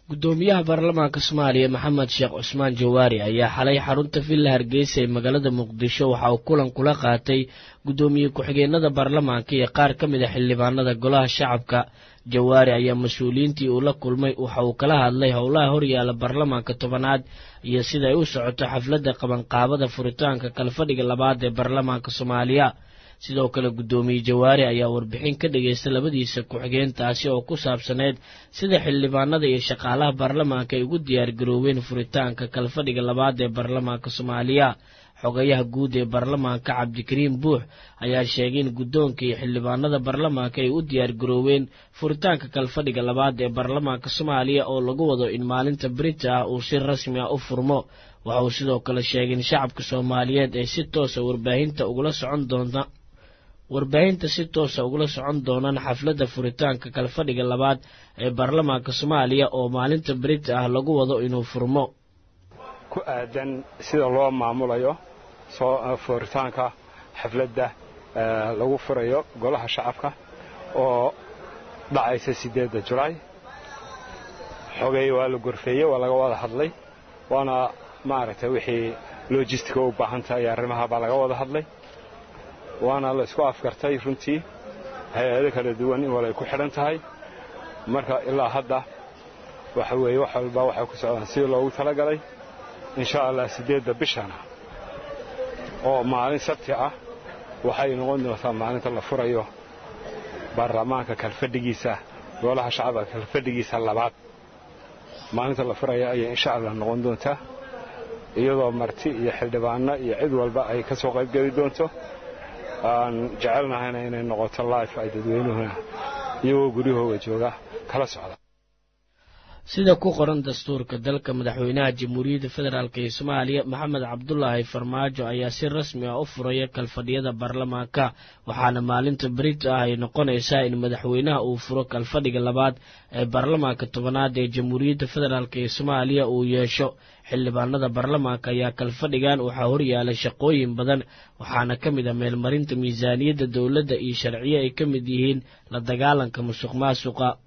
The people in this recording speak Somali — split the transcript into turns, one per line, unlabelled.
gudoomiyaha baarlamaanka soomaaliya maxamed sheekh cusmaan jawaari ayaa xalay xarunta villa hargeysa ee magaalada muqdisho waxa uu kulan kula qaatay gudoomiye ku-xigeenada baarlamaanka iyo qaar ka mid a xildhibaanada golaha shacabka jawaari ayaa mas-uuliyiintii uu la kulmay waxa uu kala hadlay howlaha horyaala baarlamaanka tobanaad iyo sida ay u socoto xafladda qabanqaabada furitaanka kalfadhiga labaad ee baarlamaanka soomaaliya sidoo kale guddoomiye jawaari ayaa warbixin ka dhageysta labadiisa ku-xigeentaasi oo ku saabsaneyd sida xildhibaanada iyo shaqaalaha baarlamaanka ay ugu diyaargarooween furitaanka kalfadhiga labaad ee baarlamaanka soomaaliya xogayaha guud ee baarlamaanka cabdikariim buux ayaa sheegay in guddoonka iyo xildhibaanada baarlamaanka ay u diyaargarooween furitaanka kalfadhiga labaad ee baarlamaanka soomaaliya oo lagu wado in maalinta berita ah uu si rasmi ah u furmo waxa uu sidoo kale sheegay in shacabka soomaaliyeed ay si toosa warbaahinta ugula socon doonta warbaahinta si toosa ugula socon doonaan xafladda furitaanka kalfadhiga labaad ee baarlamaanka soomaaliya oo maalinta berita ah lagu wado inuu furmo
ku aadan sida loo maamulayo soo furitaanka xafladda lagu furayo golaha shacabka oo dhacaysa siddeedda julaay xogay waa la gorfeeyey waa laga wada hadlay waana maaragtay wixii lojistika u baahan tahay arrimaha baa laga wada hadlay waana la isku afgartay runtii hay-ado kala duwan in walay ku xidhan tahay marka ilaa hadda waxa weeye wax walba waxay ku socdaan sidii loogu talagalay insha allah siddeedda bishana oo maalin sabti ah waxay noqon doontaa maalinta la furayo baarlamaanka kalfadhigiisa golaha shacabka kalfadhigiisa labaad maalinta la furaya ayay insha allah noqon doontaa iyadoo marti iyo xildhibaano iyo cid walba ay ka soo qaybgeli doonto aan jecelnahayna inay noqoto life ay dadweynuhuna iyagoo guryahooga jooga kala socda
sida ku qoran dastuurka dalka madaxweynaha jamhuuriyadda federaalk ee soomaaliya maxamed cabdulaahi farmaajo ayaa si rasmi ah u furaya kalfadhiyada baarlamaanka waxaana maalinta berita ah ay noqonaysaa in madaxweynaha uu furo kalfadhiga labaad ee baarlamaanka tobanaad ee jamhuuriyadda federaalk ee soomaaliya uu yeesho xildhibaanada baarlamaanka ayaa kalfadhigan waxaa horyaalay shaqooyin badan waxaana ka mid a meelmarinta miisaaniyadda dowladda iyo sharciyo ay ka mid yihiin la dagaalanka musuq maasuqa